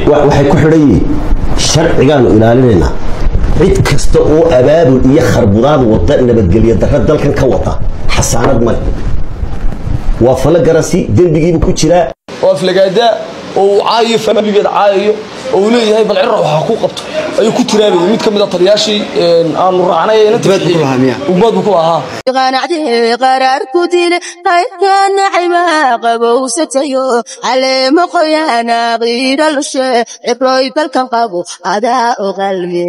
waxay ku xidhan yihiin sharcigaanu ilaalinaynaa cid kasta oo abaabul iyo kharbudaad wada nabadgelyo darra dalkan ka wada xasaanad male waa fala garasi dembigiibu ku jiraa oo aflagaada oo uu caayayo faamiligeeda caayayo oo uu leeyahay bal cirra waxaa ku qabto ayuu ku tiraabayay mid ka mid a taliyaashii aanu raacnay ugbaad buu ku lahaa qanacdee qaraar ku dile qayrka nacima qabowsatayo caleemo qoyaana qiidhalushe cibroy balkan qabo adaa u qalme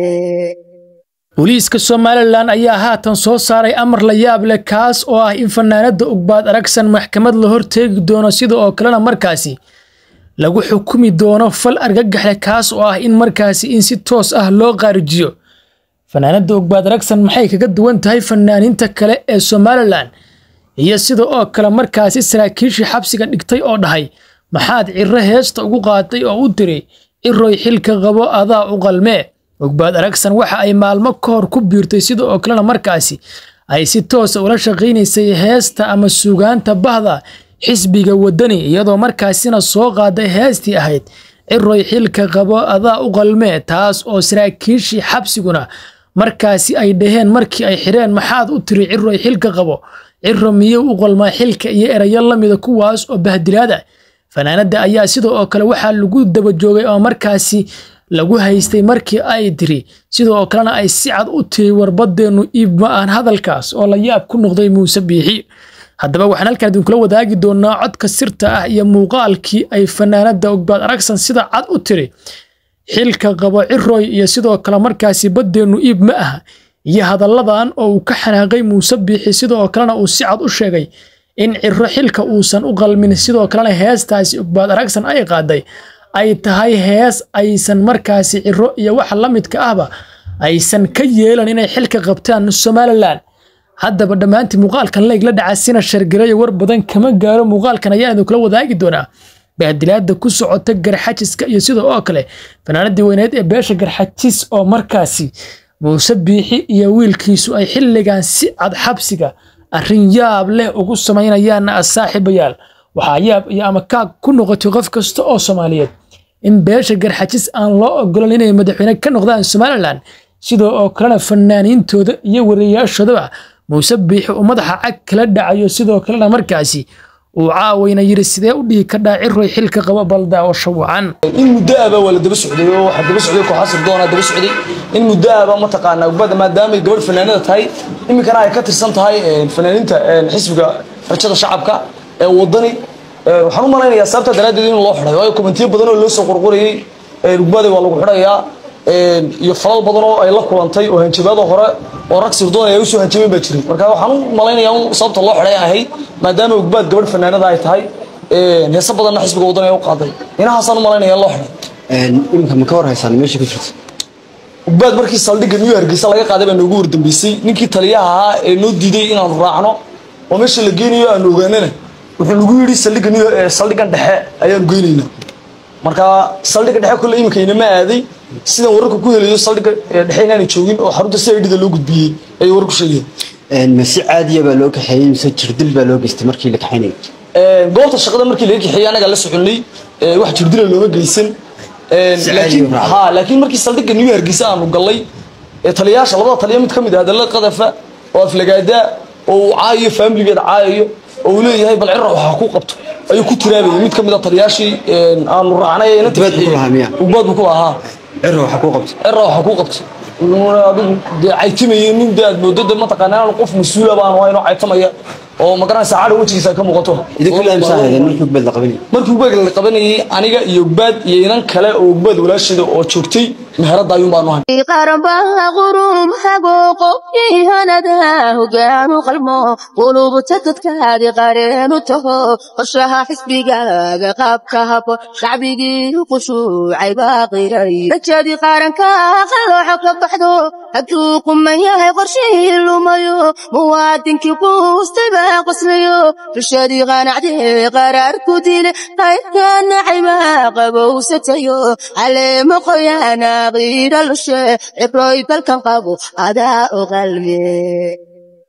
booliiska somalilan ayaa haatan soo saaray amar la yaab leh kaas oo ah in fanaanada ugbaad aragsan maxkamad la horteegi doono sida oo kalena markaasi lagu xukumi doono fal argagaxle kaas oo ah in markaasi in si toos ah loo qaarijiyo fanaanada ugbaad aragsan maxay kaga duwan tahay fanaaniinta kale ee somalilan iyo sida oo kale markaasi saraakiishii xabsiga dhigtay oo dhahay maxaad ciro heesta ugu qaaday oo u tiri ciroy xilka qabo adaa u qalmee ogbaad aragsan waxa ay maalmo ka hor ku biirtay sida oo kalena markaasi ay si toosa ula shaqaynaysay heesta ama suugaanta bahda xisbiga wadani iyadoo markaasina soo qaaday heestii ahayd ciroy xilka qabo adaa u qalmee taas oo saraakiishii xabsiguna markaasi ay dhaheen markii ay xireen maxaad u tiri ciroy xilka qabo ciro miyuu u qalmaa xilka iyo erayo lamida kuwaas oo bahdilaada fanaanada ayaa sida oo kale waxaa lagu daba joogay oo markaasi lagu haystay markii ay tiri sidoo kalena ay si cad u tiri warbadeennu iib ma aan hadalkaas oo la yaab ku noqday muuse biixi haddaba waxaan halkaan idinkula wadaagi doonaa codka sirta ah iyo muuqaalkii ay fanaanada ogbaad aragsan sida cad u tiri xilka qabo ciroy iyo sidoo kale markaasi baddeennu iib ma aha iyo hadalladan oo uu ka xanaaqay muuse biixi sidoo kalena uu si cad u sheegay in ciro xilka uusan u qalmin sidoo kalena heestaasi ogbaad aragsan ay qaaday ay tahay hees aysan markaasi ciro iyo waxa la midka ahba aysan ka yeelan inay xilka qabtaan somalilan haddaba dhammaantii muuqaalkan leeg la dhaca sina shargarayo war badan kama gaaro muuqaalkan ayaa idinkula wadaagi doonaa baadilaada ku socota garxajiska iyo sidoo oo kale fanaanadii weyneed ee beesha garxajis oo markaasi muuse biixi iyo wiilkiisu ay xilligan si cad xabsiga arrin yaab leh ugu samaynayaanna asaaxiibayaal waxaa yaab iyo ama kaag ku noqotay qof kasta oo soomaaliyeed in beesha garxajis aan loo ogolan inay madaxweyne ka noqdaan somalilan sidoo oo kalena fanaaniintooda iyo wariyaashoodaba muuse biixi uu madaxa cag kala dhacayo sidoo kalena markaasi uu caawayna yidhi sidee u dhihi kadhaa ciroy xilka qabo baldaawasho wacan in muddo aba waa la daba socday oo waxaa daba socday kooxaa sirdoonaa daba socday in muddo aba mataqaanaa ugbada maadaamay gabadh fanaanada tahay iminkana ay ka tirsan tahay fanaaniinta xisbiga rajada shacabka ee wadani waxaan u malaynayaa sababta daraaddeed in loo xidhay waayo komentiyo badan oo loo soo qorqorayey ugbada waa lagu xidhayaa iyo falal badan oo ay la kulantay oo hanjabaada hore oo rag sirdoon ay usoo hanjabeen baa jiray marka waxaan u malaynayaa in sababta loo xidhay ahayd maadaama ugbaad gabadh fanaanada ay tahay heese badanna xisbiga waddan ay u qaaday inahaasaan u malaynaya loo xidhay iminka ma ka war haysaan meesha ku jirta ugbaad markii saldhigga new hargeysa laga qaaday baa noogu wardambeysay ninkii taliyaha ahaa ee noo diiday inaanu raacno oo meesha la geenayo aanu ogaanana wuxuu nagu yidhi saldhigga new saldhiggan dhexe ayaanu geynaynaa marka saldhigga dhexe kolle iminka inama aaday sidan wararka ku helayo saldhigga dhexe inaanay joogin oo xarunta si aidhida loo gudbiyey ayay wararku sheegeen ma si caadiya baa loo kaxeeyey mise jirdil baa loo geystay markii la kaxaynayo goobta shaqada markii laga kaxeeyey anagaa la soconay wax jirdila looma geysan laakiin ha laakiin markii saldhigga new hargeysa aanu gallay taliyaasha labada taliya mid ka mid ah hadalla qadafa oo aflagaada oo uu caayayo faamiligeeda caayayo oo uu leeyahay bal cirra waxaa ku qabto ayuu ku tiraabayay mid ka mid a taliyaashii aanu raacnay ugbaad buu ku lahaa ciro waxa ku qabto cirra waxaa ku qabto adigu dee caytimayay nin dee aad moodada mataqaana inaan qof mas-uula baan ahay inoo caytamaya oo magaranaysa cadha wejigiisa ka muuqato idinku laamsaa haydeen markii ugbaad la qabanayay markii ugbaad la qabanayay aniga iyo ugbaad iyo inan kale oo ugbaad walaasheeda oo joogtay meherada ayuun baanu ahay qaranbaha qurum hago qofkiihanada hogaanu qalmo qulubta dadkaadi qareenu taho qorshaha xisbigaaga qaabka habo shacbigii qushuucay baa qiray rajadii qaranka qalooxo ka baxdo hadduu quman yahay qorshihii lumayo muwaadinkii quustay baa qoslayo rashadii qanacdee qaraar ku dile qayrka nacayba qabowsatayo caleemo qoyaana qiidhalushe cibroy balkan qabo adaa u qalme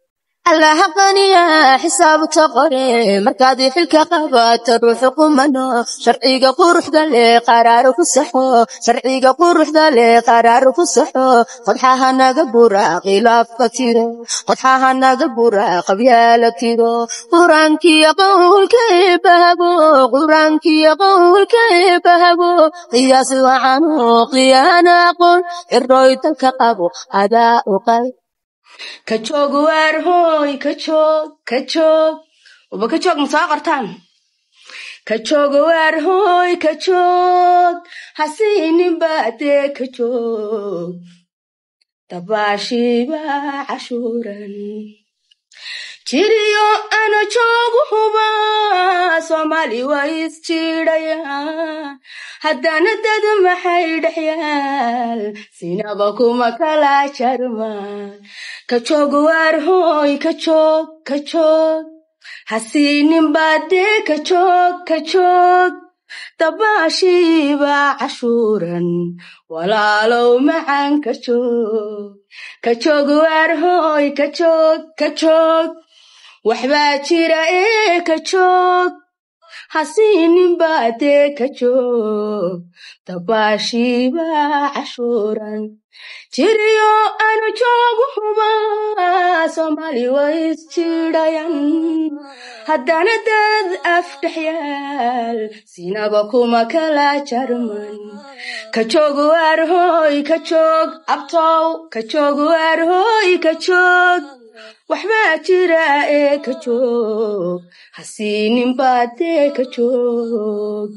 allaha qaniya xisaabta qore markaad xilka qabato ruuxu qumano sharciga quruxda leh qaraaro ku saxo sharciga quruxda leh qaraaro ku saxo qodxaha naga bura khilaafka tiro qodxaha naga bura qabyaala tiro quraankiya qowlka eebahabo quraankiya qowlka eebahabo qiyaas wacano qiyaana aqoon ciroy dalka qabo adaa uqal ka joog waar hooy ka joog ka joog waba ka joog ma soo qortaan ka joog waar hooy ka joog hasiinin baadee ka joog dabaashiiba cashuuran jiriyo ana joogu huba soomaali waa isjiidhaya haddana dad maxay dhexyaal sinaba kuma kala jarma ka joog waar hooy ka joog ka joog hasiinin baadee ka joog ka joog dabaashiiba cashuuran walaalow macaan ka joog ka joog waar hooy ka joog ka joog waxbaa jira ee ka joog hasiinin baadee ka joog dabaashiiba cashuuran jiriyo anu joogu huba soomaali waa isjiidhayan haddana dad af dhexyaal sinaba kuma kala jarman ka joog waar hooy ka joog abtow ka joog waar hooy ka joog waxbaa jira ee ka joog hasiinin baadee ka joog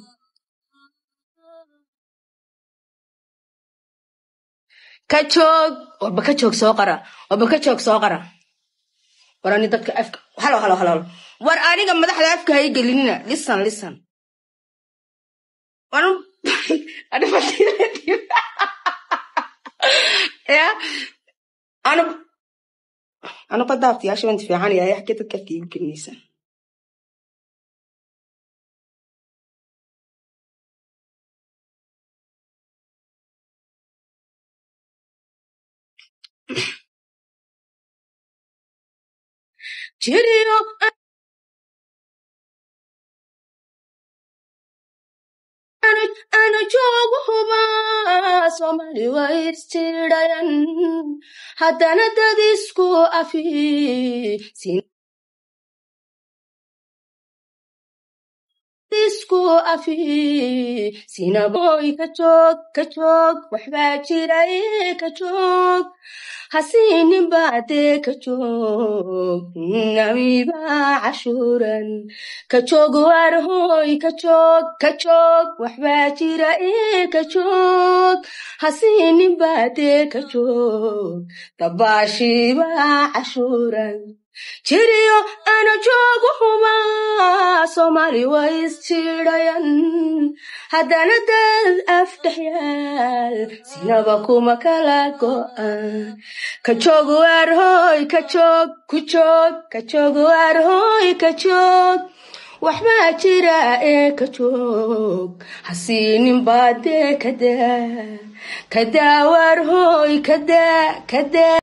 ka joog warba ka joog soo qara warba ka joog soo qara war ani dadka afka halo halo halo halo war aniga madaxda afka hay gelinina lisan lisan war ya anu anu qadaabtiyaasha waan fiican yahay xagee dadka afka igu gelinaysa jiriyo ana joogu huba soomaali waa isjiidhayan haddana dad isku afi isku afi sinaboy ka joog ka joog waxbaa jira ee ka joog hasiinin baadee ka joog namiba cashuuran ka joog waar hooy ka joog ka joog waxbaa jira ee ka joog hasiinin baadee ka joog dabaashiiba cashuuran jiriyo ana joogu huba soomaali waa isjiidhayan haddana dad af dhexyaal sinaba kuma kala go'an ka joog waar hooy ka joog ku joog ka joog waar hooy ka joog waxbaa jira ee ka joog hasiinin baadee kadaa kadaa waar hooy kadaa kadaa